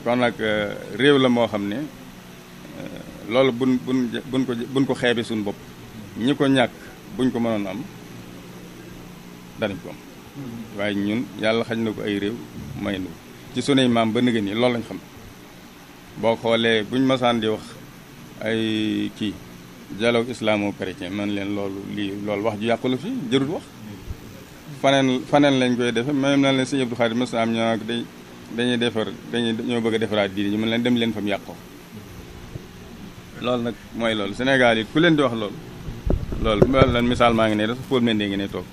kon nag réew la moo xam ne loolu buñ buñ buñ ko buñ ko xeebe suñu bopp ñi ko ñàkk buñ ko mënoon am danañ ko am waaye ñun yàlla xañ na ko ay réew may nu ci sunuy maam ba nëgë ni loolu lañ xam boo xoolee buñ masaan di wax ay kii dialogue islamo-chrétien man leen loolu lii loolu wax ju yàqu la fi jërul wax faneen faneen lañ koy defe même na leen sëñ Abdou Khadir mas am ñoo dañ dañuy defar dañuy ñoo bëgg a defaraat diine ñu mën leen dem leen fa mu yàqoo loolu nag mooy loolu Sénégal yi ku leen di wax loolu loolu lan misaal maa ngi ne dafa Paul Mendy ngi ne toog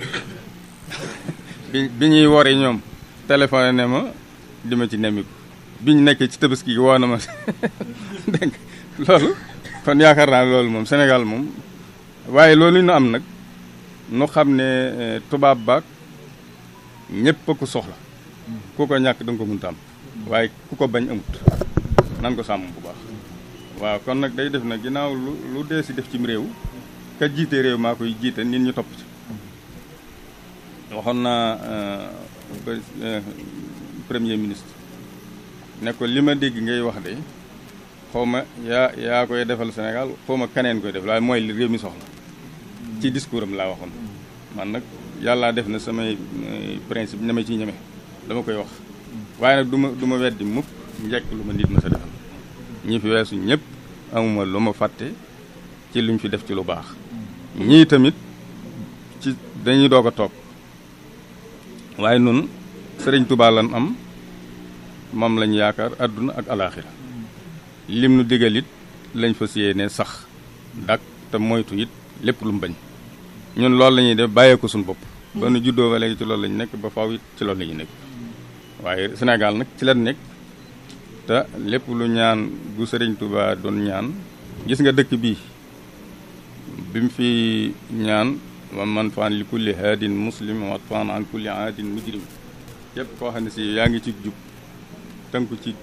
bi bi ñuy wori ñoom téléphone ne ma di ma ci nemmiku biñ nekkee ci tabaski gi woo na ma dégg loolu kon yaakaar naa loolu moom Sénégal moom waaye loolu ñu am nag nu xam ne tubaab baag ñëpp a ko soxla ku ko ñàkk da nga ko mënta am waaye ku ko bañ amut nan ko sàmm bu baax waaw kon nag day def na ginnaaw lu lu dee si def cim réew ka jiite réew maa koy jiite nit ñu topp ci waxoon naa premier ministre ne ko li ma dégg ngay wax de xaw ma yaa yaa koy defal Sénégal xaw ma keneen koy def waaye mooy li réew mi soxla ci discours am laa waxoon man nag yàllaa def na samay principe ñeme ci ñeme dama koy wax waaye nag du ma du ma weddi mukk njekk lu ma nit ma sa defal ñi fi weesu ñëpp amuma lu ma fàtte ci luñ fi def ci lu baax ñii tamit ci dañuy doog a toog waaye nun sëriñ Tuubaa lan am moom lañ yaakaar àdduna ak alaaxira lim nu digal it lañ fas yéene sax dak te moytu it lépp lu mu bañ ñun loolu la ñuy def bàyyee ko suñu bopp ba nu juddoo ba léegi ci loolu lañu nekk ba faw it ci loolu la ñuy nekk waaye Sénégal nag ci la nekk te lépp lu ñaan gu sëriñ Tuubaa doon ñaan gis nga dëkk bii bi mu fi ñaan wa man faan li kulli haadin muslim wa faan an kulli haadin mujrim képp koo xam ne si yaa ngi ci jub tënku ci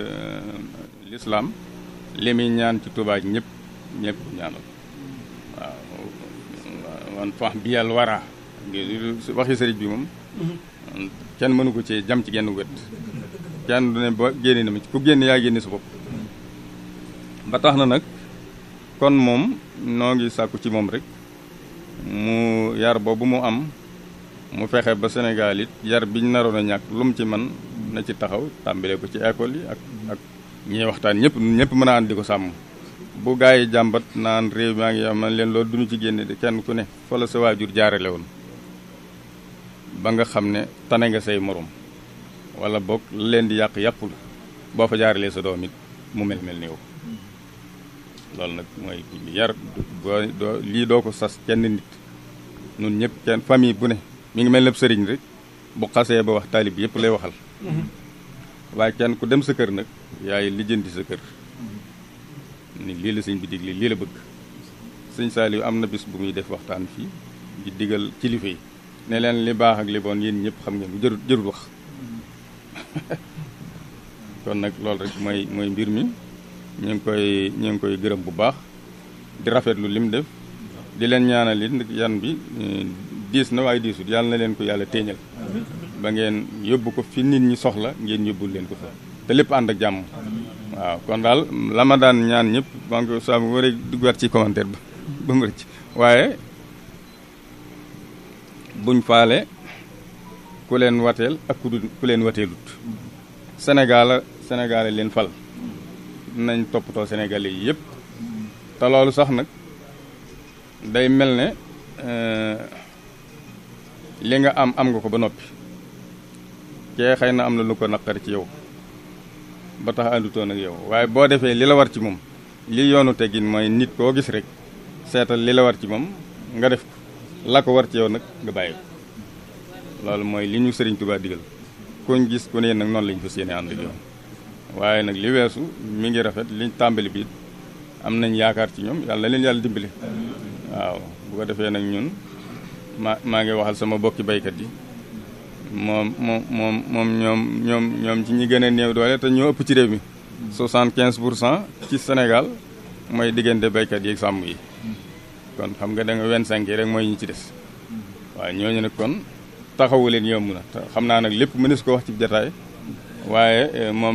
lislaam li muy ñaan ci Tuubaa ñëpp ñëpp ñaanal waaw wan fax bi yàlla wara waxi sëriñ bi moom kenn mënu ko ci jam ci genn wet kenn du ne ba génne na ma ci ku génn yaa génne sa bopp ba tax na nag kon moom noo ngi sàkku ci moom rek mu yar boobu mu am mu fexe ba Sénégal it yar biñ naroon a ñàkk lu mu ci man na ci taxaw tàmbale ko ci école yi ak ak ñi waxtaan ñëpp ñëpp mën a ànd di ko sàmm bu gaa yi jàmbat naan réew maa ngi am man leen loolu duñu ci génne de kenn ku ne fa la sa waajur jaarale woon ba nga xam ne tane nga say morom wala boog leen di yàq yàppul boo fa jaaralee sa doom it mu mel mel ni yow loolu nag mooy yar doo lii doo ko sas kenn nit nun ñëpp kenn famille bu ne mi ngi mel ne sëriñ rek bu xasee ba wax taalib yëpp lay waxal waaye kenn ku dem sa kër nag yaay lijjanti sa kër ni lii la sëñ bi digle lii la bëgg sëñ Saliou am na bis bu muy def waxtaan fii di digal kilifa yi ne leen li baax ak li bon yéen ñëpp xam ngeen bu jërut jërut wax kon nag loolu rek mooy mooy mbir mi ñu ngi koy ñu ngi koy gërëm bu baax di rafetlu lim def di leen ñaanal it yan bi diis na waaye diisut yàlla na leen ko yàlla téeñal ba ngeen yóbbu ko fi nit ñi soxla ngeen yóbbul leen ko fa te lépp ànd ak jàmm waaw kon daal la ma daan ñaan ñëpp maa ngi ko saa bu war a duggaat ci commentaire ba ba mu rëcc waaye buñ faale ku leen wateel ak ku ku leen wateelut Sénégal Sénégal leen fal nañ toppatoo Sénégalais yi yëpp te loolu sax nag day mel ne li nga am am nga ko ba noppi kee xëy na am na lu ko naqari ci yow ba tax àndutoon ak yow waaye boo defee li la war ci moom li yoonu teggin mooy nit koo gis rek seetal li la war ci moom nga def ko la ko war ci yow nag nga bàyyi ko loolu mooy li ñu sëriñ Tuubaa digal kuñ gis ku ne nag noonu lañ fas yéene ànd ak yow waaye nag li weesu mi ngi rafet liñ tàmbali bi am nañ yaakaar ci ñoom yàlla na leen yàlla dimbali waaw bu ko defee nag ñun maa maa ngi waxal sama bokki baykat yi moom moom moom moom ñoom ñoom ñoom ci ñi gën a néew doole te ñoo ëpp ci réew mi soixante quinze pour cent ci Sénégal mooy diggante baykat yi ak sàmm yi kon xam nga da nga vingt cinq yi rek mooy ñi ci des waaye ñooñu nag kon taxawu leen yomb na te xam naa nag lépp mënees ko wax ci jataay waaye moom